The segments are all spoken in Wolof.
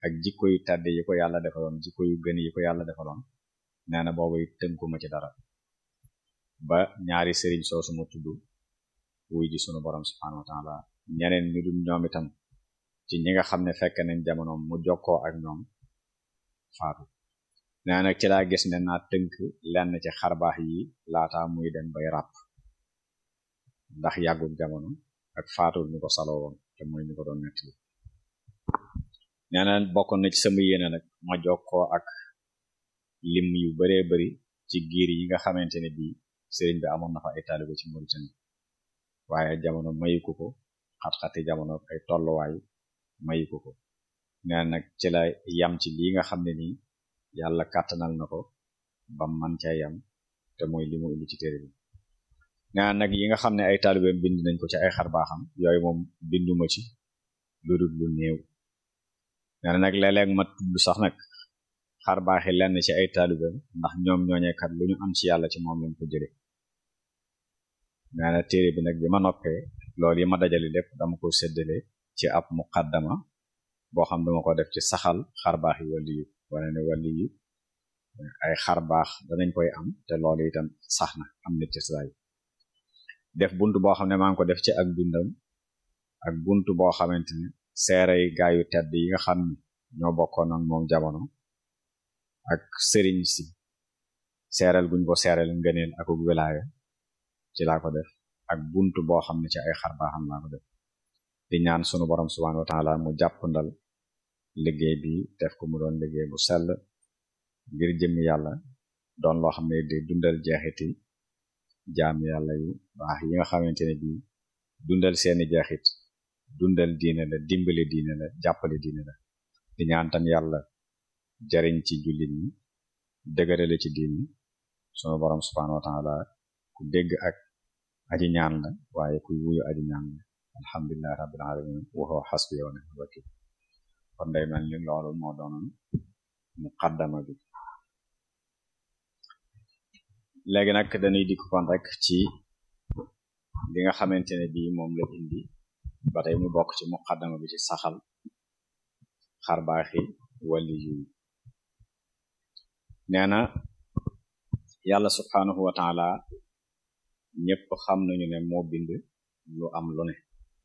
ak jikko yu tedd yi ko yàlla defaloon jikko yu gën yi ko yàlla defaloon nee na boobu tënkuma ci dara ba ñaari sëriñ soosu ma tudd wuy ji sunu borom subhanahu wa taala ñeneen ñu dul ñoom itam ci ñi nga xam ne fekk nañ jamono mu jokkoo ak ñoom faatu nee nag ci laa gis ne naa tënk lenn ci xarbaax yi laata muy dem bay ràpp ndax yàggul jamono ak faatul ñu ko saloo woon te mooy ñu ko doon nett li nee na bokkoon na ci sama yéene nag ma jokkoo ak lim yu baree bari ci giir yi nga xamante ne bii sëriñ bi amoon na fa ay taalibe ci Mauritanie waaye jamono mayiku ko xat-xati jamono ay tolluwaay mayiku ko nee nag ci la yam ci lii nga xam ne nii yàlla kàttanal na ko ba man ca yam te mooy li mu indi ci téere bi nee nag yi nga xam ne ay taalibeem bind nañ ko ci ay xar baaxam yooyu moom binduma ci lu dul lu néew nee nag léeg-léeg ma tudd sax nag xar baaxi lenn ci ay taalibeem ndax ñoom ñooñeekat lu ñu am ci yàlla ci moom lañ ko jële nee na téere bi nag bi ma noppee loolu yi ma dajale lépp dama ko séddale ci ab muqaddama boo xam dama ko def ci saxal xar baax yi wali yu wane ne wali yu ay xar baax danañ koy am te loolu itam sax na am na ci saay def bunt boo xam ne maa ngi ko def ci ak dundam ak bunt boo xamante ne seerey gaayu tedd yi nga xam ne ñoo bokkoon ak moom jamono ak sëriñ si seeral guñ ko seeral ngëneel ak wilaaya ci laa ko def ak bunt boo xam ne ci ay xar baaxam laa ko def di ñaan sunu borom subhanahu wa taala mu jàpp ndal liggéey bi def ko mu doon liggéey bu sell ngir jëmmi yàlla doon loo xam ne di dundal jeexiti jaam yàlla yu baax yi nga xamante ne bii dundal seeni jeexit dundal diine la dimbali diine la jàppale diine la di ñaan tam yàlla jariñ ci jullit ñi dëgërale ci diine sunu borom subhanahu wa taala ku dégg ak aji ñaan la waaye kuy wuyu aji ñaan la alhamdulillahi rabbil alamin wa huwa hasbi wa ni'mal wakil kon day mel ni loolu moo doonoon muqaddama bi léegi nag dañuy dikk kon rek ci li nga xamante ne bii moom la indi ba tey mu bokk ci muqaddama bi ci saxal xarbaaxi wali yu nee na yàlla subhanahu wa taala ñëpp xam nañu ne moo bind lu am lu ne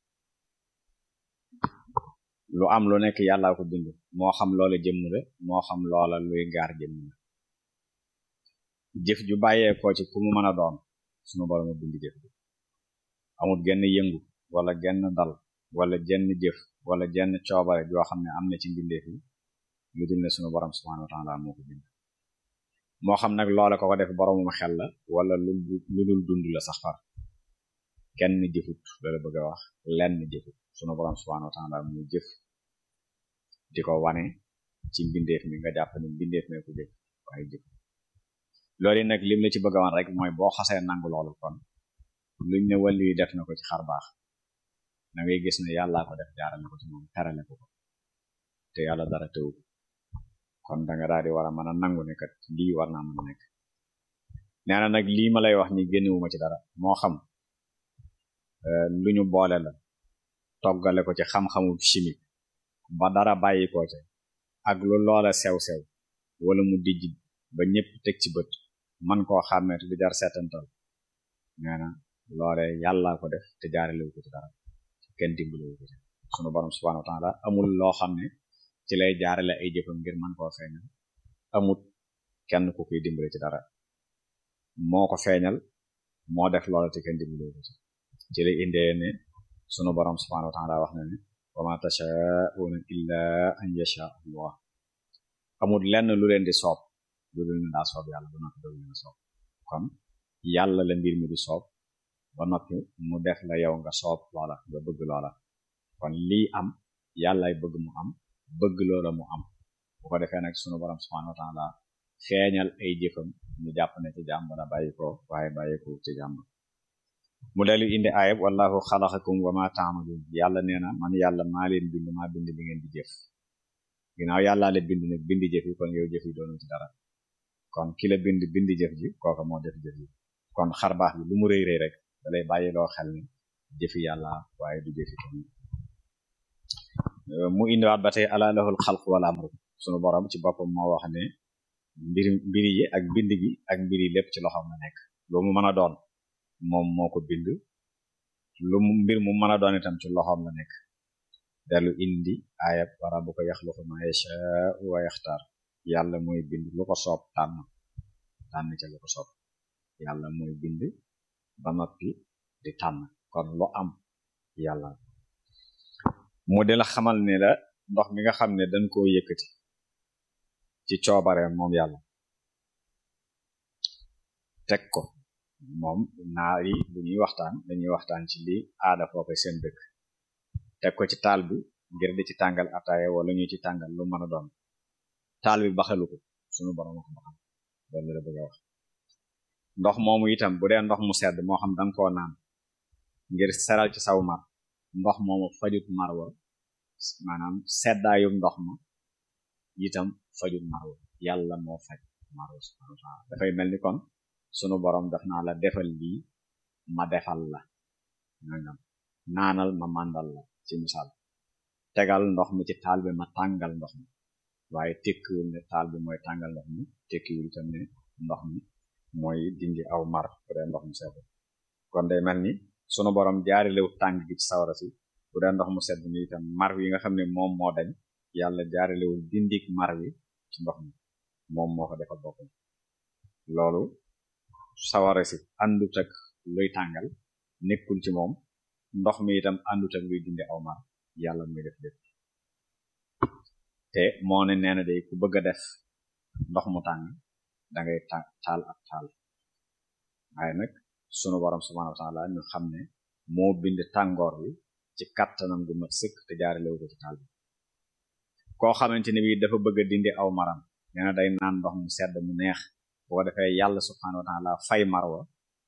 lu am lu nekk yàllaa ko bind moo xam loola jëmm la moo xam loola luy gaar jëmm la jëf ju bàyyeekoo ci ku mu mën a doon sunu borom a bind jëf bi amul genn yëngu wala genn dal wala jenn jëf wala jenn coobare joo xam ne am na ci mbindeef yi lu dul ne sunu borom subhanahu wa ta'ala moo ko bind moo xam nag loola ko ko def boromum xel la wala lu lu dul dund la sax far kenn jëfut loolu bëgg a wax lenn jëfut sunu borom subhanahu wa ta'ala mu jëf di ko wane ci mbindeef mi nga jàpp ne mbindeef mee ko jëf waaye jëf loolu nag lim la ci bëgg a wan rek mooy boo xasee nangu loolu kon luñ ne wàllu yi def na ko ci xar baax da ngay gis ne yàllaa ko def jaarale ko ci moom terale ko ko te yàlla dara tëw kon da nga daal di war a mën a nangu ne kat lii war naa mën a nekk nee na nag lii ma lay wax ni génnewuma ci dara moo xam lu ñu boole la toggale ko ci xam-xamu chimique ba dara bàyyi ko ci ak lu loola sew-sew wala mu dijj ba ñëpp teg ci bët man koo xàmmee te du jar seetantal nee na loole yàllaa ko def te jaarelewu ko ci dara kenn dimbalewu ko ci sunu borom subhanahu wa ta'ala amul loo xam ne ci lay jaarale ay jëfam ngir man koo feeñal amut kenn ku koy dimbale ci dara moo ko feeñal moo def loola te kenn dimbalewu ko ci ci lay indee ne sunu borom subhanahu wa ta'ala wax na ne wa ma tasha'una illa an yasha Allah amul lenn lu leen di soob lu dul ne daa soob yàlla ba noppi doolu leen soob kon yàlla la mbir mi di soob ba noppi mu def la yow nga soob loola nga bëgg loola kon lii am yàllay bëgg mu am bëgg loola mu am bu ko defee nag sunu borom subhanahu wa ta'ala feeñal ay jëfam ñu jàpp ne ci jàmm la bàyyi ko waaye bàyyi ko ci jàmm mu dellu indi ayab wallahu xalaqakum wa ma ta'malun yàlla nee na man yàlla maa leen bind maa bind li ngeen di jëf ginnaaw yàllaa la bind nag bind jëf yi kon yow jëf yi doonu ci dara kon ki la bind bind jëf ji kooka moo def jëf yi kon xar baax bi lu mu rëy rëy rek da lay bàyyi loo xel ni jëfi yàlla waaye du jëfi kenn mu indiwaat ba tey ala lahul xalq wal amru sunu borom ci boppam moo wax ne mbir mbiri yi ak bind gi ak mbir yi lépp ci loxoom la nekk lu mu mën a doon moom moo ko bind lu mu mbir mu mën a doon itam ci loxoom la nekk dellu indi ayab wa rabbuka yaxluqu ma yashaa'u wa yaxtaar yàlla mooy bind lu ko soob tànn tànn ca lu ko soob yàlla mooy bind ba noppi di tànn kon lu am yàlla mu di la xamal ne la ndox mi nga xam ne dañ koo yëkkati ci coobareem moom yàlla teg ko moom naar yi bu ñuy waxtaan dañuy waxtaan ci li aada foofe seen dëkk teg ko ci taal bi ngir di ci tàngal ataaya wala ñu ci tàngal lu mën a doon taal bi baxalu ko sunu borom ko baxal loolu la bëgg a wax ndox moomu itam bu dee ndox mu sedd moo xam danga koo naan ngir seral ci saw mar ndox moomu fajut mar wa maanaam seddaayum ndox ma itam fajut mar wa yàlla moo faj mar wa subhanahu wa ta'ala dafay mel ni kon sunu borom daf naa la defal lii ma defal la nangam naanal ma màndal la ci misaal tegal ndox mi ci taal bi ma tàngal ndox mi waaye tekkiwul ne taal bi mooy tàngal ndox mi tekkiwul itam ne ndox mi mooy dindi aw mar bu dee ndox mu sedd kon day mel ni sunu borom jaarilewu tàng gi ci sawara si bu dee ndox mu sedd mi itam mar wi nga xam ne moom moo dañ yàlla jaarilewul dindik mar wi ci ndox mi moom moo ko defal boppam loolu sawara si àndut ak luy tàngal nekkul ci moom ndox mi itam àndut ak luy dindi aw mar yàlla muy def lépp te moo ne nee na day ku bëgg a def ndox mu tàng dangay taal ak taal waaye nag sunu borom subhanahu wa ta'ala ñu xam ne moo bind tàngoor wi ci kattanam gu mat sëkk te jaarelewu ko ci taal bi koo xamante ne bii dafa bëgg a dindi aw maram nee na day naan ndox mu sedd mu neex boo defee yàlla subhanahu wa ta'ala fay marwa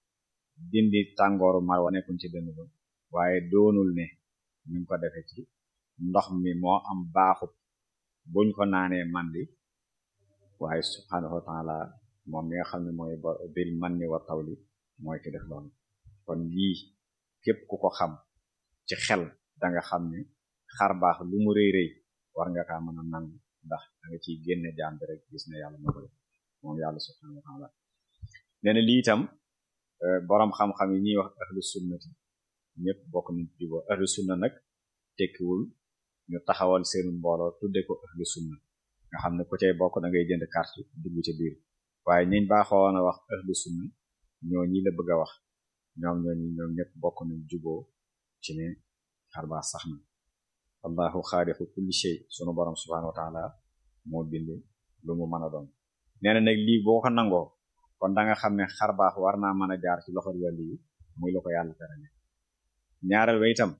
dindi tàngooru marwa nekkuñ ci dënn ba waaye doonul ne ñu ngi ko defee ci ndox mi moo am baaxub buñ ko naanee mandi waaye subhanahu wa ta'ala moom mi nga xam ne mooy bil manni wa tawli mooy ki def loolu kon lii képp ku ko xam ci xel danga xam ne xar baax lu mu rëy rëy war nga kaa mën a nangu ndax da nga ciy génne jaam bi rek gis ne yàlla moo ko def moom yàlla subhanahu wa ta'ala nee na lii itam boroom xam-xam yi ñuy wax ahlu sunnati ñëpp bokk nañ ci juboo ahlu sunna nag tekkiwul ñu taxawal seenu mbooloo tudde ko ahlu sunna nga xam ne ku cay bokk da ngay jënd carte dugg ca biir waaye ñiñ baaxoon a wax ahlu sunna ñoo ñi la bëgg a wax ñoom ñooñu ñoom ñëpp bokk nañ juboo ci ne xarbaa sax na allahu xaaliqu kulli shay sunu borom subhanahu wa ta'ala moo bind lu mu mën a doon nee na nag lii boo ko nangoo kon da nga xam ne xarbaax war naa mën a jaar ci loxol wàlli yi muy lu ko yàlla terale ñaareel ba itam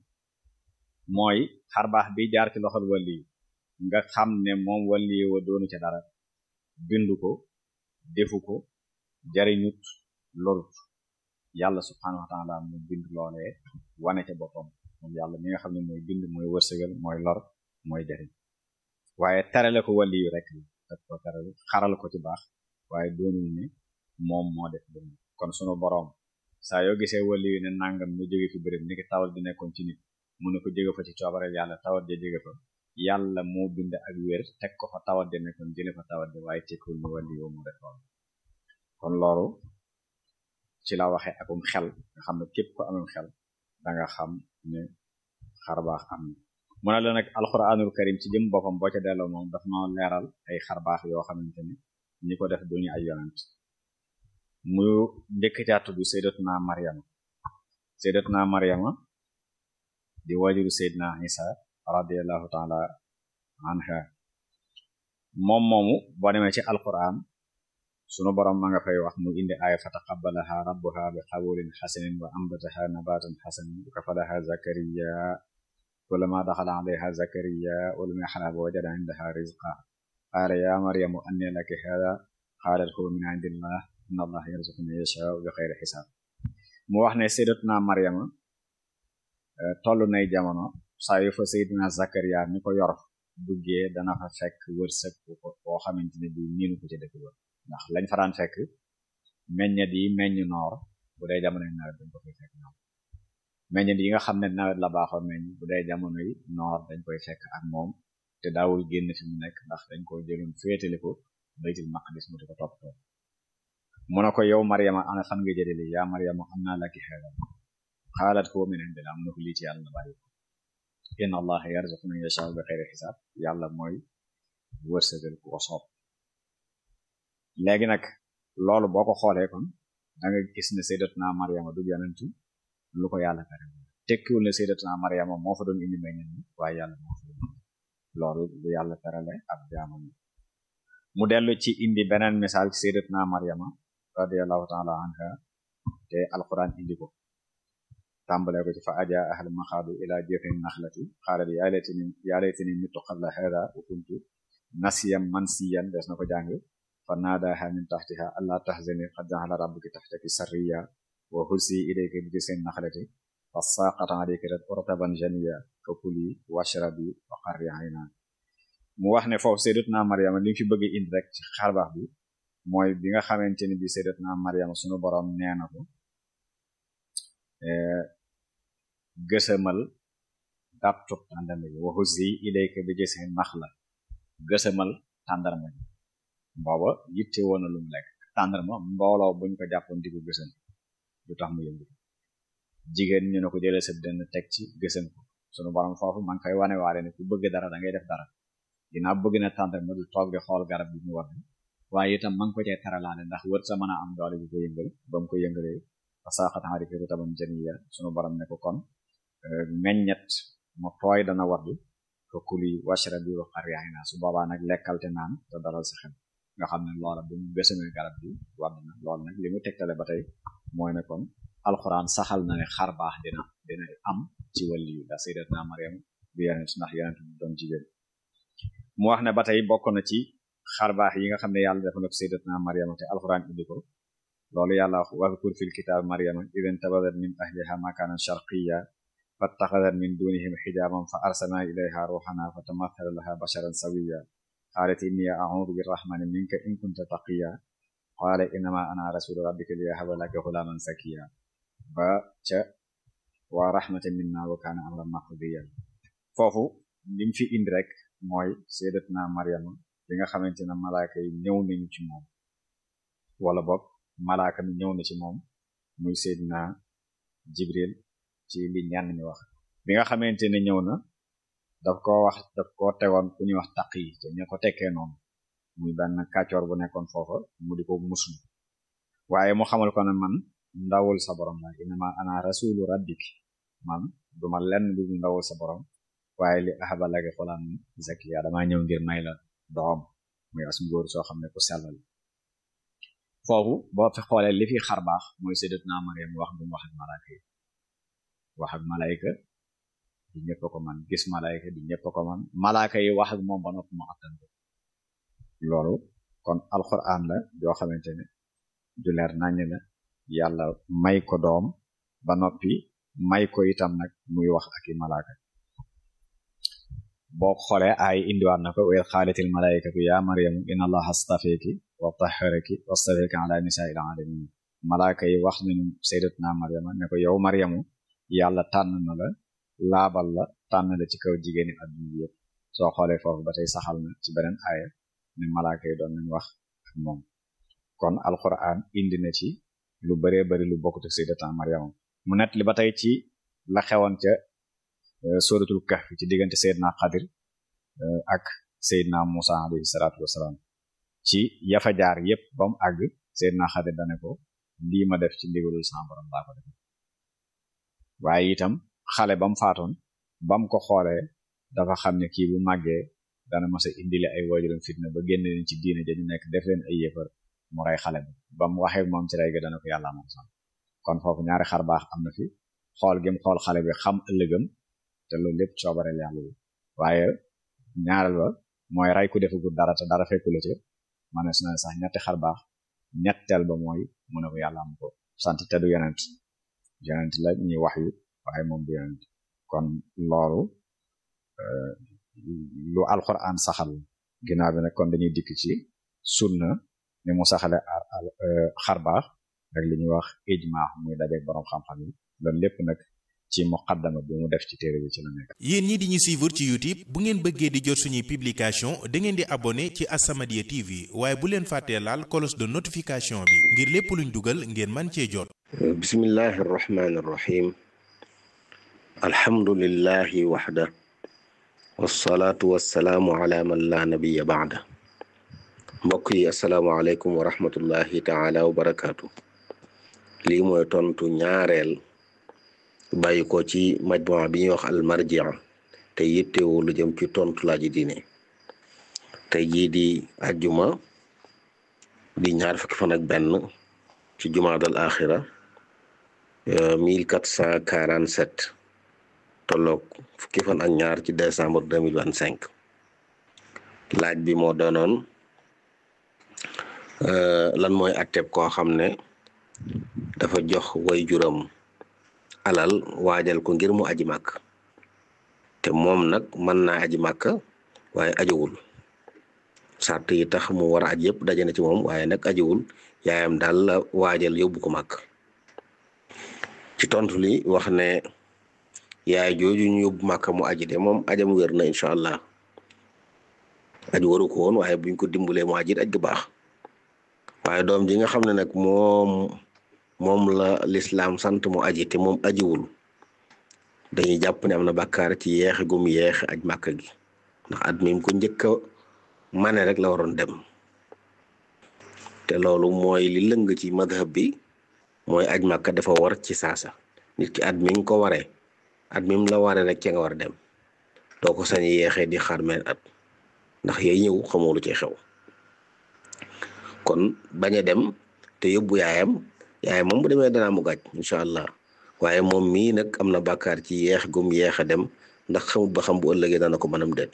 mooy xarbaax bi jaar ci loxol wàlli yi nga xam ne moom wàlli yi wa doonu ca dara bindu ko defu ko jariñut lorut yàlla subhanahu wa ta'ala mu bind loolee wane ca boppam moom yàlla mi nga xam ne mooy bind mooy wërsëgal mooy lor mooy jariñ waaye terale ko wàlli yu rek daf ko terale xaral ko ci baax waaye doonul ne moom moo def dund kon sunu boroom saa yoo gisee wàlli yu ne nangam ñu jóge fi bërëb ni ki tawat di nekkoon ci nit mu ne ko jóge fa ci coobareel yàlla tawat ja jóge fa yàlla moo bind ak wér teg ko fa tawat di nekkoon jële fa tawat di waaye tekkul ne wàlli yow mu def loolu kon loolu ci la waxe akum xel nga xam ne képp ko amum xel danga xam ne xarbaax am na mu ne la nag alquranul karim ci jëm boppam boo ca delloo moom daf noo leeral ay xarbaax yoo xamante ne ñi ko def duñu ay yonent mu njëkk caa tudd sayyidatuna Maryama sayyidatuna Maryama di wajuru sayyidina Isa radiyallahu ta'ala anha moom moomu boo demee ci alquran sunu borom ma nga fay wax mu indi aaya fa taqabbalaha rabbuha bi qabulin hasanin wa ambataha nabatan hasanan wa kafalaha zakariya kullama daxala alayha zakariya wa lam yaxlab wajada indaha rizqa qaala ya maryamu anna laki hada qaalat huwa min indillah inna allaha yarzuqu man yashaa'u bi xayri xisaab mu wax ne sayyidatuna maryama tollu nay jamono saa yu fa sayyidina zakariya mi ko yor duggee dana fa fekk wërsëg boo xamante ne bi miinu ko ci dëkk ba ndax lañ fa daan fekk meññet yi meññ noor bu dee jamono nawet dañ ko fay fekk ñoom meññet yi nga xam ne nawet la baaxoon meññ bu dee jamono yi noor dañ koy fekk ak moom te daawul génn fi mu nekk ndax dañ ko jëloon féetale ko baytul maqdis mu di ko toppatoo mu ne ko yow Maryama ana fan nga jëlee lii yaa Maryama am naa laki xeeral xaalat huwa min indillah am na ko lii ci yàlla bàyyi ko inna allaha yarzuqu man yasha'u bi xeyri xisaab yàlla mooy wërsëgal ku ko soob léegi nag loolu boo ko xoolee kon da nga gis ne sayyidatuna Maryama du yonent lu ko yàlla tere tekkiwul ne sayyidatuna Maryama moo fa doon indi meññeen ni waaye yàlla moo fa doon loolu lu yàlla terale ab jaamam mu dellu ci indi beneen misaal ci sayyidatuna Maryama radiyallahu ta'ala anha te alquran indi ko tàmbalee ko ci fa aja ahal maxaadu ila jëfin naxlati xaalat yaa laytani yaa laytani mittu qabla hada wa kuntu nasiyan mansiyan des na ko jàng fa naadaha min taxtiha alla tahzani qad ja'ala rabbuki taxtaki sarriya wa husi ilayki bi jëfin naxlati fa saqata alayki rutaban janiya fa kuli washrabi wa qarri ayna mu wax ne foofu sayyidatuna Maryama li mu fi bëgg indi rek ci xarbaax bi mooy bi nga xamante ni bi sayyidatuna Maryama sunu borom nee na ko gësamal dàptub tàndarma bi wa huzzi ilayka bi jiz'in naxla gësamal tàndarma bi booba yitte woon na lu mu lekk tàndarma mbooloo buñ ko jàppoon di ko gësam du tax mu yëngu jigéen ñu ne ko jëlee sa dënn teg ci gësam ko sunu borom foofu man koy wane waale ne ku bëgg dara da ngay def dara dinaa bëgg na tàndarma du toog di xool garab bi mu war waaye itam man ko cee taralaale ndax wër sa mën a am doole bi ko yëngal ba mu ko yëngalee fasaaxat alayka rutaban janiya sunu borom ne ko kon meññet mu tooy dana wardu ko kuli washrabi wa qarri ayna su boobaa nag lekkal te naan te dalal sa xel nga xam ne loola bu mu gësamee garab bi wadd na loolu nag li mu tegtale ba tey mooy ne kon alxuraan saxal na ne xar baax dina dina am ci wàlli yu da sayyidatuna Maryam bi yonent ndax yonent bu doon jigéen mu wax ne ba tey bokk na ci xar baax yi nga xam ne yàlla dafa na ko sayyidatuna Maryam te alxuraan indi ko loolu yàlla wax wadkur fil kitaab Maryama idin tabadat min ahliha makanan sharqiyya fattaxadat min dunihim xijaban fa arsalna ilayha ruuxana fa tamathala laha basharan sawiyya qaalat inni a'uudu birrahmani minka in kunta taqiyya qaala innama ana rasulu rabbika liyahaba laka ghulaman zakiyya ba ca wa rahmatan minna wa kana amran maqdiya foofu lim fi indi rek mooy sayyidatuna Maryama bi nga xamante ne malaaka yi ñëw nañu ci moom wala boog malaaka mi ñëw na ci moom muy Seydina Jibril ci li ñenn ñi wax bi nga xamante ne ñëw na daf ko wax daf ko tegoon ku ñuy wax taq yi te ñu ko tekkee noonu muy benn kàccoor bu nekkoon foofa mu di ko muslu waaye mu xamal ko ne man ndawul sa borom la inama ana rasulu rabbik man duma lenn lu ndawul sa borom waaye li ahaba laka xulaan zakiya dama ñëw ngir may la doom muy as ngóor soo xam ne ku sellal foofu boo fi xoolee li fi xar baax mooy sayyidatuna Maryam wax bu mu wax ak malaaka yi wax ak malaayka di ñëpp ko man gis malaayka di ñëpp ko man malaaka yi wax ak moom ba noppi mu attan ko loolu kon alquran la yoo xamante ne du leer naññ la yàlla may ko doom ba noppi may ko itam nag muy wax ak i malaaka boo xoolee ay indiwaat na ko wa xaalatil malaikatu ya maryamu inna allaha astafeki wa tahharaki wastafeki ala nisaa'il alamin malaaka yi wax nañu sayyidatuna maryama ne ko yow maryamu yàlla tànn na la laabal la tànn la ci kaw jigéeni adduna bi yëpp soo xoolee foofu ba tey saxal na ci beneen aaya ne malaaka yi doon nañu wax ak moom kon alquran indi na ci lu baree bari lu bokkut ak sayyidatuna maryama mu net li ba tey ci la xewoon ca suratul kahf ci diggante Seydina Xadir ak Seydina Musa alayhi salaatu wasalaam ci yafa jaar yépp ba mu àgg Seydina Xadir dane ko lii ma def ci ndigalul sama borom laa ko def waaye itam xale ba mu faatoon ba mu ko xoolee dafa xam ne kii bu màggee dana mas a indile ay waajuram fitna ba génn leen ci diine dañu nekk def leen ay yéefar mu rey xale bi ba mu waxee moom ci rey ga dana ko yàlla moom sax kon foofu ñaari xar baax am na fi xool gim xool xale bi xam ëllëgam te loolu lépp coobareel yàlla bi waaye ñaareel ba mooy ray ku defagul dara te dara fekku la ci manees na sax ñetti xar baax ñetteel ba mooy mu ne ko yàlla am ko sant te du yonent yonent la ñuy wax yu waaye moom du yonent kon loolu lu alquran saxal ginnaaw bi nag kon dañuy dikk ci sunna ni mu saxale xar baax ak li ñuy wax ijma muy dajeeg borom xam-xam yi loolu lépp nag ci muqaddama bi mu def ci téere bi ci la nekk yéen ñi di ñu suivre ci YouTube bu ngeen bëggee di jot suñuy publication da ngeen di abonné ci As-Samadiyya TV waaye bu leen fàttee laal cloche de notification bi ngir lépp luñ dugal ngeen man cee jot bismillahi arrahmani irrahim alhamdulillahi waxda wassalaatu wassalaamu ala man la nabiya baada mbokk yi asalaamaaleykum wa rahmatullahi taala wa barakaatu lii mooy tontu ñaareel bàyyi ko ci majmua bi ñuy wax almarjia te yittewu lu jëm ci tontu laaji diine tey jii di ajjuma di ñaar fukki fan ak benn ci jumaadal axira 1447 tolloog fukki fan ak ñaar ci décembre 2025 laaj bi moo doonoon lan mooy atteb koo xam ne dafa jox way juram alal waajal ko ngir mu aji màkk te moom nag mën naa aji màkk waaye ajiwul sart yi tax mu war a aj yëpp daje na ci moom waaye nag ajiwul yaayam daal la waajal yóbbu ko màkk ci tontu li wax ne yaay jooju ñu yóbbu màkk mu aji de moom ajam wér na incha allah aj waru ko woon waaye buñ ko dimbalee mu ajit aj gu baax waaye doom ji nga xam ne nag moom moom la lislaam sant mu aji te moom ajiwul dañuy jàpp ne am na bàkkaar ci yeexe gum yeexe aj màkk gi ndax at mi ko njëkk a mane rek la waroon dem te loolu mooy li lëng ci madhab bi mooy aj màkk dafa war ci saasa nit ki at mi nga ko waree at mi la waree rek ca nga war a dem doo ko sañ yeexee di xaar meen at ndax yay ñëw xamoo lu ci xew kon bañ a dem te yóbbu yaayam yaayam moom bu demee danaa mu gàj incha allah waaye moom mii nag am na bàkkaar ci yeex gum yeex a dem ndax xamut ba xam bu ëllëgee dana ko mënam déet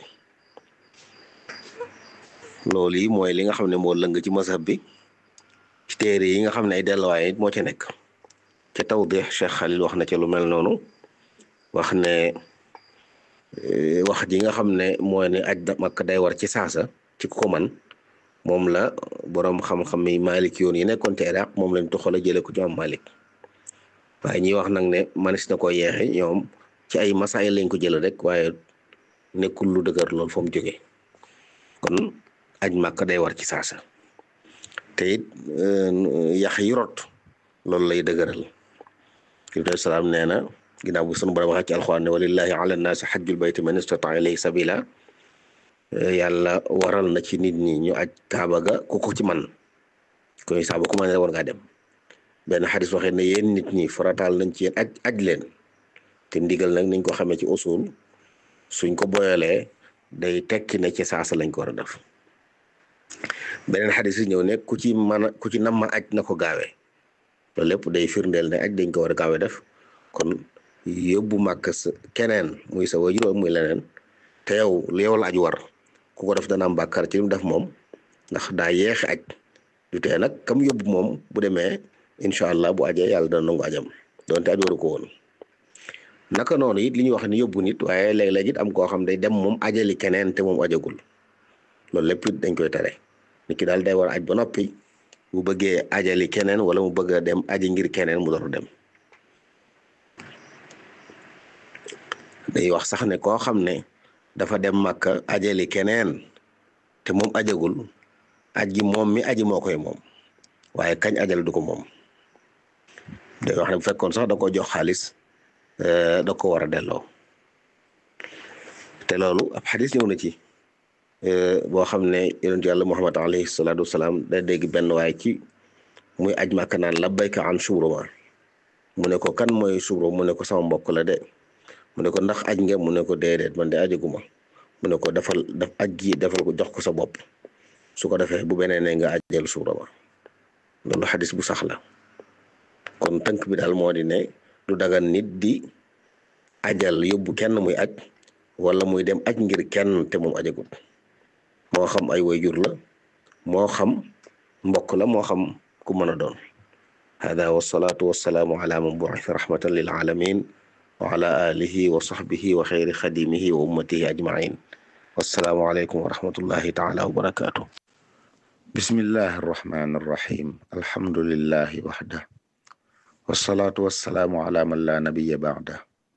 loolu yi mooy li nga xam ne moo lëng ci mazhab bi ci téere yi nga xam ne ay delluwaay it moo ca nekk ca tawdix Cheikh Khalil wax na ca lu mel noonu wax ne wax ji nga xam ne mooy ne aj Makka day war ci saasa ci ko man moom la boroom xam-xam yi Malik yoon yi nekkoon ci Iraq moom lañ toxal a jëlee ko ci am Malik waaye ñiy wax nag ne manis na ko yeexe ñoom ci ay masaay lañ ko jëlee rek waaye nekkul lu dëgër lool fa mu jógee kon aj Makka day war ci saasa te it yax yi rot loolu lay dëgëral Ibrahima salaam nee na ginnaaw bu sunu borom waxee ci alxuraan ne walillahi ala nnaasi xajjul bayti man istataa ilayhi sabila yàlla waral na ci nit ñi ñu aj kaaba ga ku ko ci man koy saaba ku man ne war ngaa dem benn xadis waxee ne yéen nit ñi farataal nañ ci yéen aj aj leen te ndigal nag niñ ko xamee ci usul suñ ko boyalee day tekki ne ci saasa lañ ko war a def beneen xadis yi ñëw ne ku ci mën a ku ci nam ma aj na ko gaawee loolu lépp day firndeel ne aj dañ ko war a gaawee def kon yóbbu màkk sa keneen muy sa wajur muy leneen te yow lu yow la aj war ku ko def dana am bàkkaar ci li mu def moom ndax daa yeexe aj du tee nag kam yóbbu moom bu demee incha allah bu ajee yàlla dana nangu ajam donte aj waru ko woon naka noonu it li ñuy wax ni yóbbu nit waaye léeg-léeg it am koo xam day dem moom ajali keneen te moom ajagul loolu lépp it dañ koy tere nit ki daal day war a aj ba noppi bu bëggee ajali keneen wala mu bëgg a dem aji ngir keneen mu door dem day wax sax ne koo xam ne dafa dem Makka ajali keneen te moom ajagul aj gi moom mi aji moo koy moom waaye kañ ajal du ko moom day wax ne bu fekkoon sax da ko jox xaalis da ko war a delloo te loolu ab xadis ñëw na ci boo xam ne yonentu yàlla muhammad alayhi salaatu wasalaam da dégg benn waaye ci muy aj Makka naan labbayka an Shubruma mu ne ko kan mooy Shubrum mu ne ko sama mbokk la de mu ne ko ndax aj nga mu ne ko déedéet man de ajaguma mu ne ko defal daf aj gi defal ko jox ko sa bopp su ko defee bu beneen ne nga ajal Shubruma loolu xadis bu sax la kon tënk bi daal moo di ne du dagan nit di ajal yóbbu kenn muy aj wala muy dem aj ngir kenn te moom ajagut moo xam ay wayjur la moo xam mbokk la moo xam ku mën a doon hada wasalaatu wasalaamu ala man bu'itha rahmatan lil alamin wa ala alihi wa sahbihi wa xayri xadimihi wa ummatihi ajmain wassalaamu aleykum wa rahmatullahi taala wa barakatuh bismillahi arrahmani arrahim alhamdulillahi waxda wasalaatu wasalaamu ala man la nabiya baada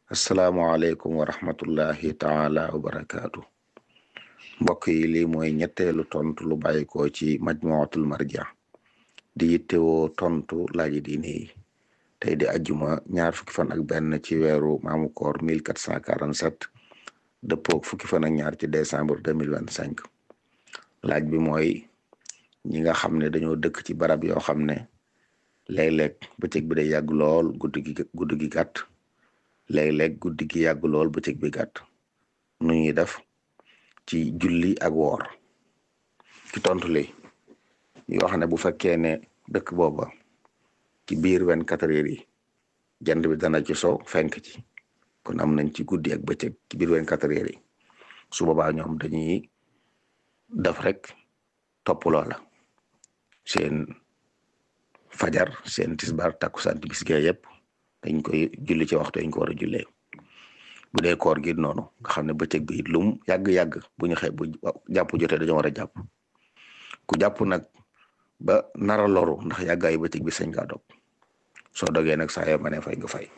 asalaamualeykum wa rahmatullahi taala wa barakaatu mbokk yi lii mooy ñetteelu tontu lu bàyyikoo ci majmuatul marja di yittewoo tontu laaji diine yi tey di ajjuma ñaar fukki fan ak benn ci weeru maamu koor 1447 dëppoog fukki fan ak ñaar ci décembre 2025 laaj bi mooy ñi nga xam ne dañoo dëkk ci barab yoo xam ne léeg-léeg bëccëg bi day yàgg lool guddi gi guddi gi gàtt léeg-léeg guddi gi yàgg lool bëccëg bi gàtt nu ñuy def ci julli ak woor ci tontu li ñu wax ne bu fekkee ne dëkk booba ci biir vingt-quatre heures yi jant bi dana ci so fenk ci kon am nañ ci guddi ak bëccëg ci biir vingt-quatre heures yi su boobaa ñoom dañuy def rek topp loola seen fajar seen tisbar takkusaan timis gee yëpp dañ koy julli ci waxtu dañ ko war a jullee bu dee koor gi noonu nga xam ne bëccëg bi it lum yàgg-yàgg bu ñu xëy bu jàpp jotee dañoo war a jàpp ku jàpp nag ba nara loru ndax yàggaayu bëccëg bi sañ ngaa dog soo dogee nag saa yoo ma ne fay nga fay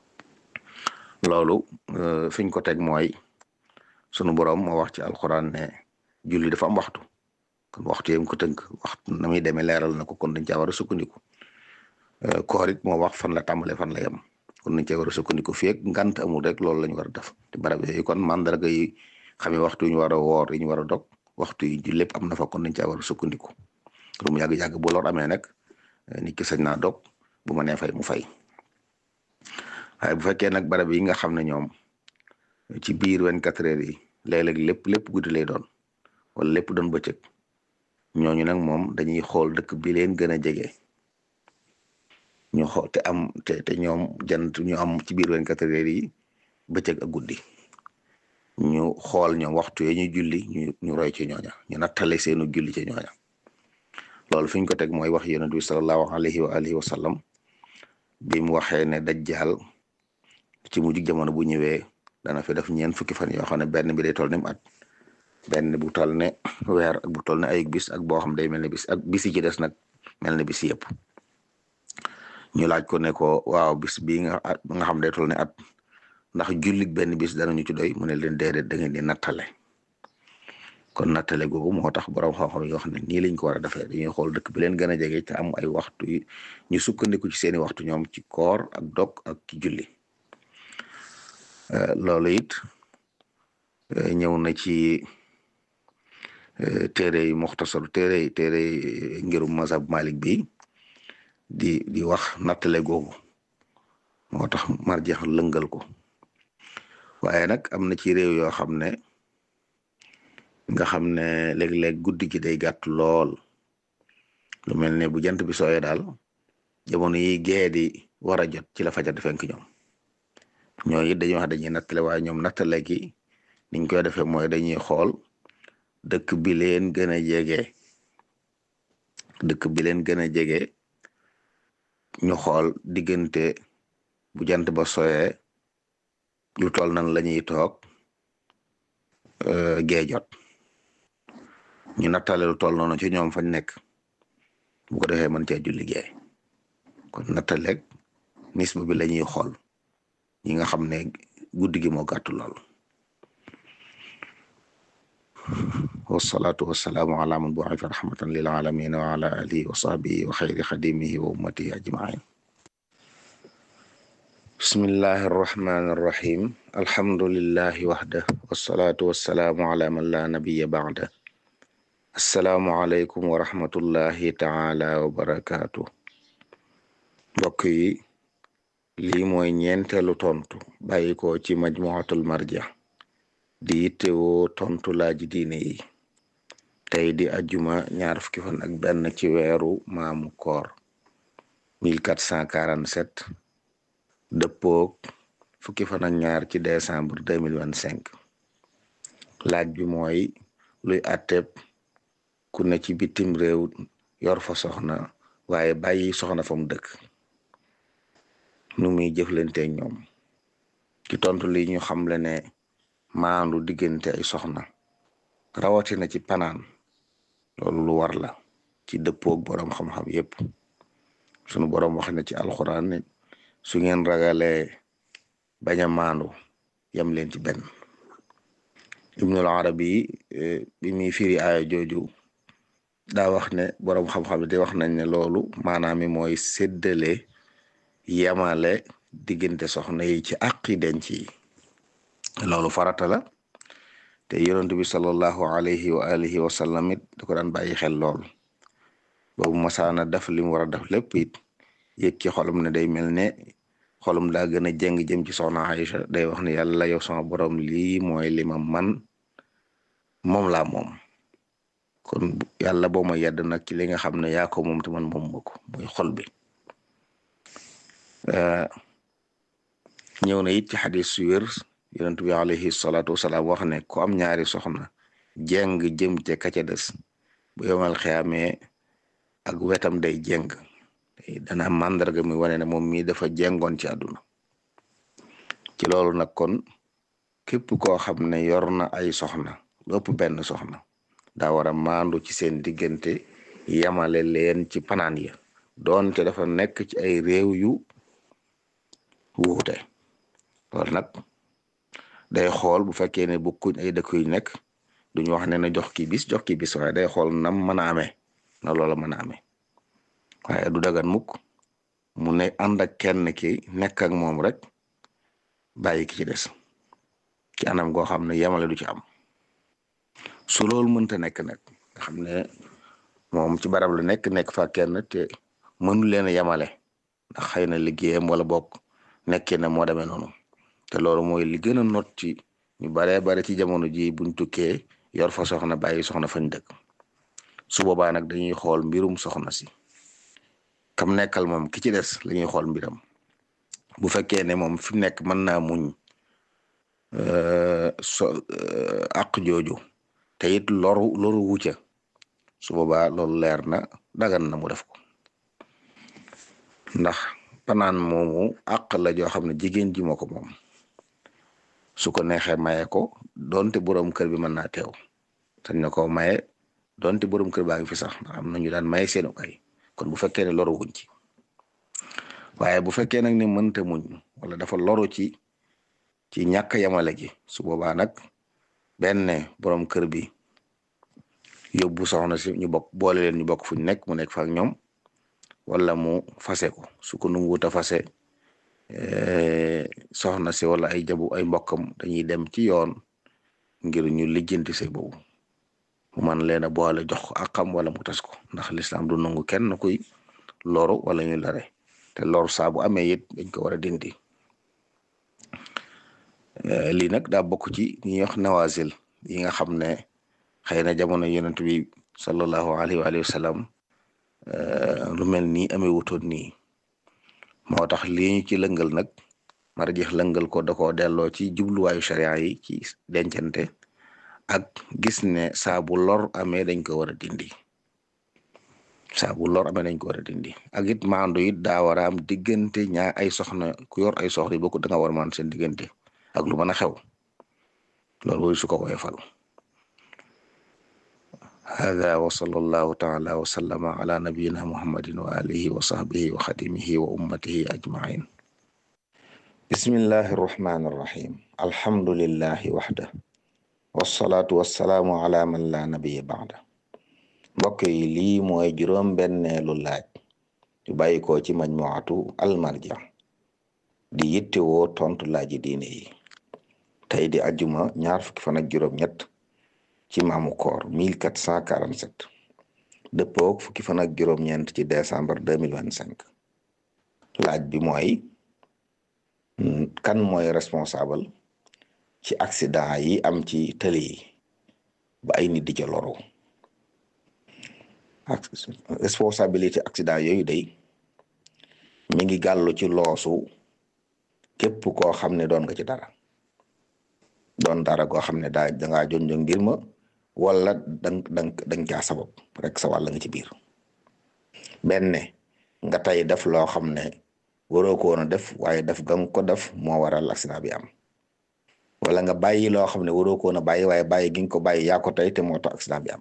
loolu fiñ ko teg mooy sunu borom moo wax ci alxuraan ne julli dafa am waxtu kon waxtu yam ko tënk waxtu na muy demee leeral na ko kon dañ caa war a sukkandiku koor it moo wax fan la tàmbalee fan la yem kon dañ caa war a sukkandiku fii ak ngant amul rek loolu la ñu war a def te barab yooyu kon mandarga yi xamee waxtu yi ñu war a woor yi ñu war a dog waxtu yi ju lépp am na fa kon dañ caa war a sukkandiku lu mu yàgg-yàgg bu lor amee nag nit ki sañ naa dog bu ma nee fay mu fay waaye bu fekkee nag barab yi nga xam ne ñoom ci biir vingt-quatre heures yi léeg-léeg lépp lépp guddi lay doon wala lépp doon bëccëg ñooñu nag moom dañuy xool dëkk bi leen gën a jege ñu xool te am te te ñoom jant ñu am ci biir vingt-quatre heures yi bëccëg ak guddi ñu xool ñoom waxtu yi ñu julli ñu ñu roy ci ñooña ñu nattale seenu julli ci ñooña loolu fi ñu ko teg mooy wax yonent bi sallallahu alayhi wa alihi wa sallam bi mu waxee ne dajjaal ci mujj jamono bu ñëwee dana fi def ñeent fukki fan yoo xam ne benn bi day toll ni mu at benn bu toll ne weer ak bu toll ne ay bis ak boo xam day mel ne bis ak bis yi ci des nag mel ne bis yëpp ñu laaj ko ne ko waaw bis bii nga nga xam day toll ne at ndax jullit benn bis danañu ci doy mu ne leen déedéet da ngeen di nattale kon nattale googu moo tax borom xam-xam yoo xam ne nii lañ ko war a defee dañuy xool dëkk bi leen gën a jege te am ay waxtu yi ñu sukkandiku ci seeni waxtu ñoom ci koor ak dog ak ci julli loolu it ñëw na ci téere yi muxtasar téere yi téere yi ngirum mazhab malik bi di di wax nattale googu moo tax marjeex lëngal ko waaye nag am na ci réew yoo xam ne nga xam ne léeg-léeg guddi gi day gàtt lool lu mel ne bu jant bi sooyee daal jamono yi gee di war a jot ci la fajar di fenk ñoom ñooñu it dañuy wax dañuy nattale waaye ñoom nattale gi niñ koy defee mooy dañuy xool dëkk bi leen gën a jege dëkk bi leen gën a jege ñu xool diggante bu jant ba sooyee lu toll nan la ñuy toog gee jot ñu nattale lu toll noonu ci ñoom fañ nekk bu ko defee mën cee julli gee kon nattaleeg nisba bi la ñuy xool ñi nga xam ne guddi gi moo gàttu lool wasalaatu wasalaamu ala man bu'itha rahmatan lil alamin wa ala alihi wa sahbihi wa xayri xadimihi wa ummatihi ajmain bismillahi arrahmani arrahim alhamdulillahi waxda wasalaatu wasalaamu ala man la nabiya ba'da assalaamu aleykum wa rahmatullahi taala wa barakaatu mbokk yi lii mooy ñeenteelu tontu bàyyi ko ci majmuatul marja di yittewoo tontu laaji diine yi tey di ajjuma ñaar fukki fan ak benn ci weeru maamu koor 1447 dëppoog fukki fan ak ñaar ci décembre 2025 laaj bi mooy luy atteb ku ne ci bitim réew yor fa soxna waaye bàyyi soxna fa mu dëkk nu muy jëflante ñoom ci tontu li ñu xamle ne maandu diggante ay soxna rawatina ci panaan loolu lu war la ci dëppoog boroom xam-xam yépp sunu boroom wax na ci alxuraan ne su ngeen ragalee bañ a maandu yem leen ci benn ibnul arabi bi muy firi aaya jooju daa wax ne boroom xam-xam di wax nañ ne loolu maanaam mi mooy séddale yemale diggante soxna yi ci àqi denc yi loolu farata la te yonent bi sallallahu alayhi wa alihi wa sallam it da ko daan bàyyi xel lool boobu masaana def li mu war a def lépp it yëg ci xolum ne day mel ne xolum daa gën a jeng jëm ci soxna Aïcha day wax ne yàlla yow sama borom lii mooy li ma man moom laa moom kon yàlla boo ma yedd nag ci li nga xam ne yaa ko moom te man moom ma ko muy xol bi ñëw na it ci xadis su wér yonent bi alayhi salaatu wasalaam wax ne ku am ñaari soxna jeng jëm ca ka ca des bu yomal xiyaamee ak wetam day jeng dana am màndarga mi wane ne moom mii dafa jengoon ci àdduna ci loolu nag kon képp koo xam ne yor na ay soxna lépp benn soxna daa war a maandu ci seen diggante yamale leen ci panaan ya doonte dafa nekk ci ay réew yu wuute loolu nag day xool bu fekkee ne bokkuñ ay dëkk yu nekk duñu wax ne na jox ki bis jox ki bis waaye day xool nam mën a amee na loola mën a amee waaye du dagan mukk mu ne ànd ak kenn ki nekk ak moom rek bàyyi ki ci des ci anam goo xam ne yemale du ci am su loolu mënta nekk nag nga xam ne moom ci barab la nekk nekk fa kenn te mënu leen a yemale ndax xëy na liggéeyam wala bokk nekkee na moo demee noonu te loolu mooy li gën a not ci ñu baree bare ci jamono ji buñ tukkee yor fa soxna bàyyi soxna fañ dëkk su boobaa nag dañuy xool mbirum soxna si kam nekkal moom ki ci des la ñuy xool mbiram bu fekkee ne moom fi mu nekk mën naa muñ so àq jooju te it loru loru wucca su boobaa loolu leer na dagan na mu def ko ndax panaan moomu àq la joo xam ne jigéen ji moo ko moom su ko neexee maye ko donte borom kër bi mën naa teew sañ na ko maye donte borom kër baa ngi fi sax ndax am na ñu daan maye seenu kay kon bu fekkee ne loru wuñ ci waaye bu fekkee nag ne mënta muñ wala dafa loru ci ci ñàkk yamale gi su boobaa nag benn borom kër bi yóbbu soxna si ñu bokk boole leen ñu bokk fu ñu nekk mu nekk fa ak ñoom wala mu fase ko su ko nanguwut a fase soxna si wala ay jabu ay mbokkam dañuy dem ci yoon ngir ñu lijjanti say boobu mu man leen a boole jox ko akam wala mu tas ko ndax lislaam du nangu kenn kuy loru wala ñu lare te loru saa bu amee it dañ ko war a dindi lii nag daa bokk ci ñi wax nawazil yi nga xam ne xëy na jamono yonent bi sallallahu alayhi wa sallam lu mel nii amee wutoon nii moo tax lii ñu ci lëngal nag marjeex lëngal ko da koo delloo ci jubluwaayu sharia yi ci dencante ak gis ne saa bu lor amee dañ ko war a dindi saa bu lor amee dañ ko war a dindi ak it maandu it daa war a am diggante ñaa ay soxna ku yor ay soxna yi bokku da nga war a maan seen diggante ak lu mën a xew loolu mooy su ko woyofal hada wa sallallahu taala wa sallama ala nabiyina muhammadin wa alihi wa sahbihi wa xadimihi wa ummatihi ajmain bismillahi arrahmani arrahim alhamdulillahi waxda wasalaatu wasalaamu ala man la nabiya baada mbokk yi lii mooy juróom benneelu laaj yu bàyyi ko ci majmuatu almarja di yittewoo tontu laaji diine yi tey di ajuma ñaar fukki fan ak juróom ñett ci maamu koor 1447 dëppook fukki fan ak juróom-ñeent ci décembre 2025 laaj bi mooy kan mooy responsable ci accident yi am ci tëli yi ba ay nit di ca loru responsabilité accident yooyu day mi ngi gàllu ci loosu képp koo xam ne doon nga ci dara doon dara goo xam ne daa dangaa jonjo ngir ma wala dang dang dang caa sabab rek sa wàll nga ci biir benn nga tey def loo xam ne waroo ko woon a def waaye def ga nga ko def moo waral accident bi am wala nga bàyyi loo xam ne waroo ko woon a bàyyi waaye bàyyi gi nga ko bàyyi yaa ko tey te moo tax accident bi am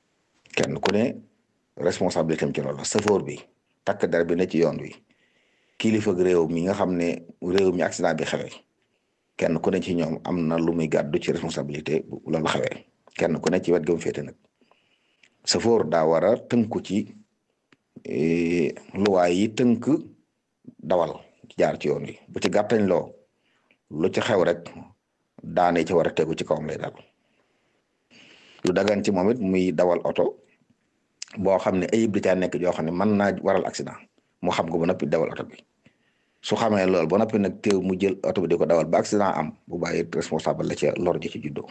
kenn ku ne responsabilité am ci loolu safoor bi takk der bi ne ci yoon wi kilifa réew mi nga xam ne réew mi accident bi xewee kenn ku ne ci ñoom am na lu muy gàddu ci responsabilité bu loolu xewee kenn ku ne ci wet ga mu féete nag safoor daa war a tënku ci luwaay yi tënk dawal jaar ci yoon wi bu ci gàttañ loo lu ci xew rek daane ci war a tegu ci kawam lay dal lu dagan ci moom it muy dawal oto boo xam ne ayib di caa nekk joo xam ne mën naa waral accident mu xam ko ba noppi dawal oto bi su xamee loolu ba noppi nag teew mu jël oto bi di ko dawal ba accident am bu bàyyi responsable la ca lor ji ci juddoo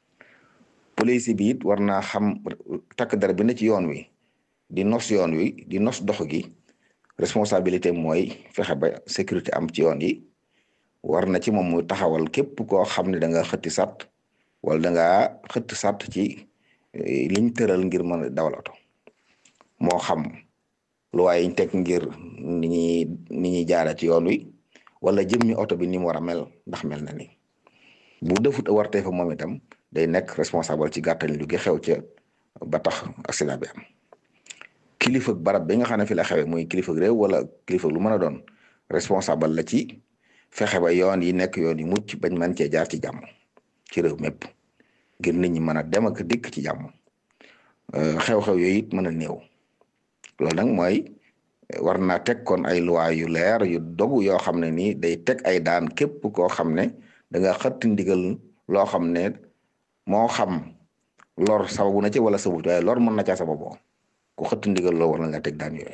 police bi it war naa xam takk dara bi ne ci yoon wi di nos yoon wi di nos dox gi responsabilité mooy fexe ba sécurité am ci yoon yi war na ci moom muy taxawal képp koo xam ne da nga xëtti sàtt wala da ngaa xëtt sàtt ci liñ tëral ngir mën a dawal oto moo xam lu waaye ñu teg ngir ni ñuy ni ñuy jaara ci yoon wi wala jëmmi oto bi ni mu war a mel ndax mel na ni bu defut wartee fa moom itam day nekk responsable ci gàttañ lu gi xew ca ba tax accident bi am kilifa barab bi nga xam ne fi la xewee muy kilifa réew wala kilifa lu mën a doon responsable la ci fexe ba yoon yi nekk yoon yi mucc bañ mën cee jaar ci jàmm ci réew mépp ngir nit ñi mën a dem ak dikk ci jàmm xew-xew yooyu it mën a néew loolu nag mooy war naa teg kon ay loi yu leer yu dogu yoo xam ne nii day teg ay daan képp koo xam ne da nga xëtt ndigal loo xam ne moo xam lor sababu na ci wala sababut waaye lor mën na caa sababoo ku xëtt ndigal loo war na nga teg daan yooyu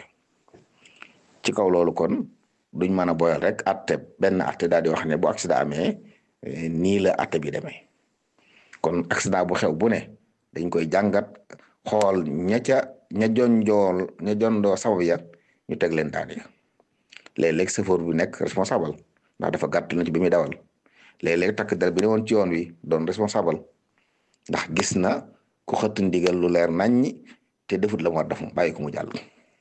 ci kaw loolu kon duñ mën a boyal rek atte benn atte daal di wax ne bu accident amee nii la atte bi demee kon accident bu xew bu ne dañ koy jàngat xool ña ca ña jonjool ña jondoo sabab ya ñu teg leen daan ya léeg-léeg chauffeur bi nekk responsable ndax dafa gàtt na ci bi muy dawal léeg-léeg takk der bi ne woon ci yoon wi doon responsable ndax gis na ku xëtt ndigal lu leer naññi te defut la mu war def mu bàyyi ko mu jàll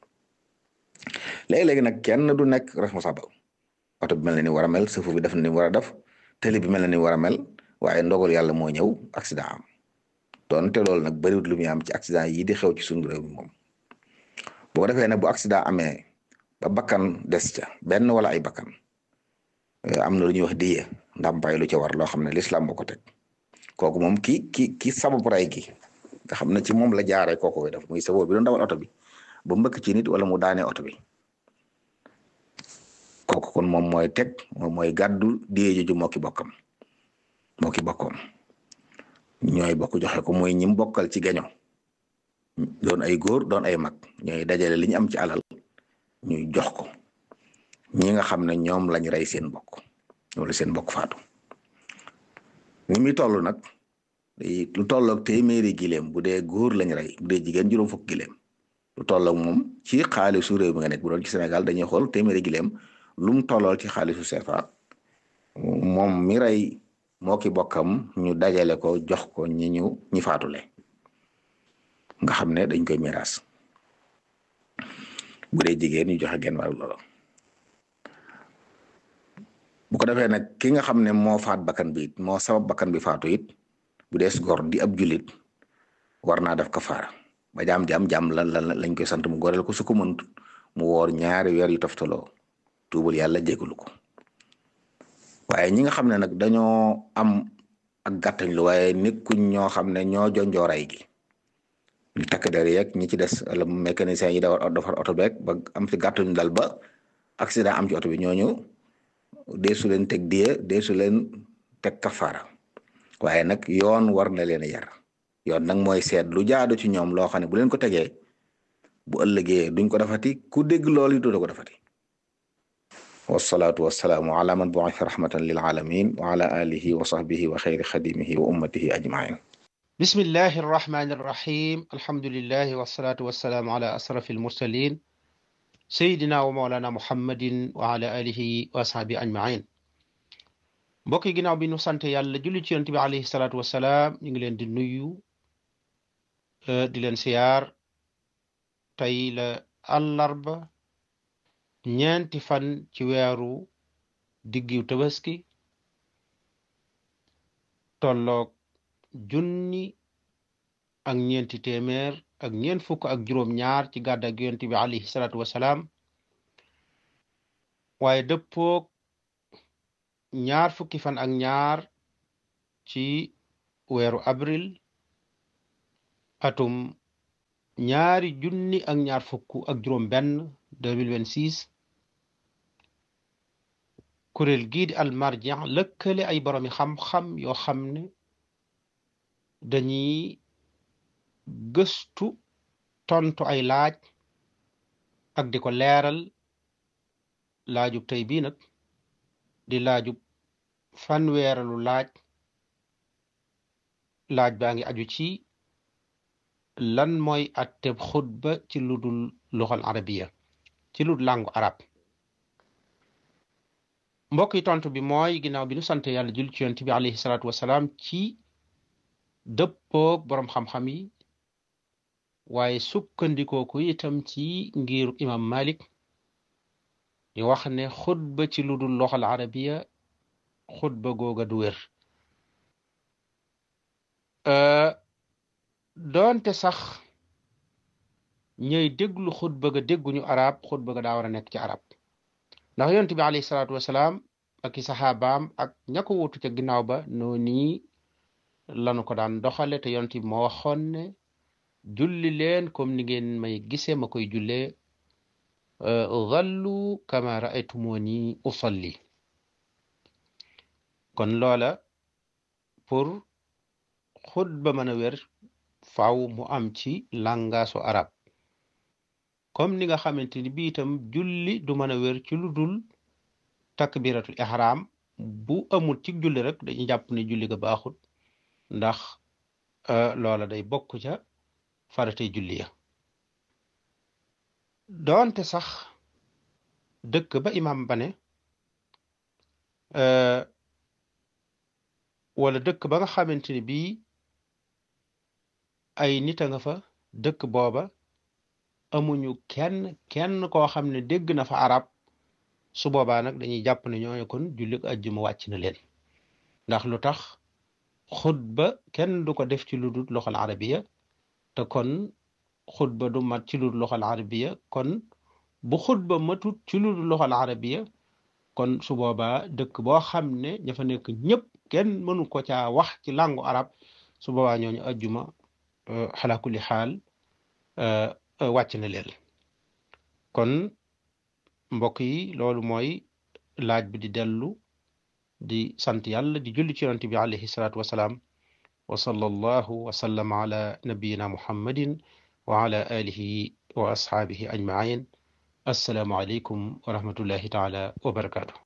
léegi-léegi nag kenn du nekk responsable oto bi mel na ni war a mel chauffeur bi def na ni war a def télé bi mel na ni war a mel waaye ndogal yàlla moo ñëw accident am doonte loolu nag bëriwut lu muy am ci accident yi di xew ci suñu réew mi moom boo ko defee nag bu accident amee ba bakkan des ca benn wala ay bakkan am na lu ñuy wax diye ndàmpaay lu ca war loo xam ne l'islam moo ko teg kooku moom ki ki ki sabab ray gi nga xam ne ci moom la jaaree kooku koy def muy sabab bi doon dawal oto bi ba mbëkk ci nit wala mu daanee oto bi kooku kon moom mooy teg moom mooy gàddu diye joju moo ki bokkam moo ki bokkoom ñooy bokk joxe ko mooy ñim bokkal ci gaño doon ay góor doon ay mag ñooy dajale li ñu am ci alal ñuy jox ko ñi nga xam ne ñoom lañ rey seen bokk wala seen bokk faatu ni muy toll nag lu tolloog téeméeri gileem bu dee góor lañ rey bu dee jigéen juróom fukk gileem lu tolloog moom ci xaalisu réew mi nga nekk bu doon ci Sénégal dañuy xool téeméeri gileem lu mu tollool ci xaalisu CFA moom mi rey moo ki bokkam ñu dajale ko jox ko ñi ñu ñi faatule nga xam ne dañ koy miraas bu dee jigéen ñu joxe genn wàllu loolu bu ko defee nag ki nga xam ne moo faat bakkan bi it moo sabab bakkan bi faatu it bu dee gor di ab julit war naa def kafaara ba jaam jaam jaam lan lan lañ koy sant mu goreel ko su ko mënut mu woor ñaari weer yu toftaloo tuubal yàlla jégalu ko waaye ñi nga xam ne nag dañoo am ak gàttañ lu waaye nekkuñ ñoo xam ne ñoo jonjooray gi ñu takk der yeeg ñi ci des wala mécanicien yi dawar defar oto beeg ba am ci gàttañ dal ba accident am ci oto bi ñooñu deesu leen teg die deesu leen teg kafaara waaye nag yoon war na leen a yar yoon nag mooy seet lu jaadu ci ñoom loo xam ne bu leen ko tegee bu ëllëgee duñ ko defati ku dégg loolu du ko defati wasalaatu wasalaamu ala man bu'itha rahmatan lil alamin wa ala alihi wa sahbihi wa xayri xadimihi wa ummatihi ajmain bismillahi arrahmani irrahim alhamdulillahi wasalaatu wasalaamu ala asrafi almursalin sayidina wa maulana muhammadin wa ala alihi wa ashabi ajmain mbokk yi ginnaaw bi nu sant yàlla julli ci yonent bi alayhi salaatu wasalaam ñu ngi leen di nuyu di leen siyaar tey la àllarba ñeenti fan ci weeru diggiw tabaski tolloog junni ak ñeenti téeméer ak ñeent fukk ak juróom ñaar ci gàdda ak yonent bi alayhi salaatu wasalaam waaye dëppoog ñaar fukki fan ak ñaar ci weeru avril atum ñaari junni ak ñaar fukk ak juróom benn 2026 kuréel gii di almarjan lëkkale ay boroomi xam-xam yoo xam ne dañuy gëstu tontu ay laaj ak di ko leeral laajub tey bii nag di laajub fanweeralu laaj laaj baa ngi aju ci lan mooy atteb xutba ci lu dul luxal arabiya ci lu dul làngu arab mbokk yi tontu bi mooy ginnaaw bi nu sant yàlla jul ci yonent bi alayhi salaatu wasalaam ci dëppoog boroom xam-xam yi waaye sukkandikoo ko itam ci ngiru imam malik di wax ne xutba ci lu dul loxal arabiya xutba googa du wér doonte sax ñooy déglu xutba ga dégguñu arab xutba ga daa war a nekk ci arab ndax yonent bi alayhi salaatu wasalaam ak i saxaabaam ak ña ko wutu ca ginnaaw ba noo nii lanu ko daan doxale te yonent bi moo waxoon ne julli leen comme ni ngeen may gisee ma koy jullee zallu kama raaytumuni usalli kon loola pour xutba mën a wér faaw mu am ci làngaasu arab comme ni nga xamante ni bii itam julli du mën a wér ci lu dul takbiratul ihram bu amul ci julli rek dañuy jàpp ne julli ga baaxut ndax loola day bokk ca faratay julli ya doonte sax dëkk ba imam ba ne wala dëkk ba nga xamante ni bii ay nit a nga fa dëkk booba amuñu kenn kenn koo xam ne dégg na fa arab su boobaa nag dañuy jàpp ne ñooñu kon julli ajjuma wàcc na leen ndax lu tax xutba kenn du ko def ci lu dul loxal arabiya te kon xutba du mat ci lu dul loxal arabiya kon bu xutba matut ci lu dul loxal arabiya kon su boobaa dëkk boo xam ne ña fa nekk ñëpp kenn mënu ko caa wax ci làngu arab su boobaa ñooñu ajjuma xalaa kulli xaal wàcc na leen kon mbokk yi loolu mooy laaj bi di dellu di sant yàlla di julli ci yonent bi alayhi salaatu wasalaam wa sallallahu wa sallama ala nabiyina muhammadin wa ala alihi wa ashaabihi ajmain assalaamu aleykum wa rahmatullahi taala wa barakaatu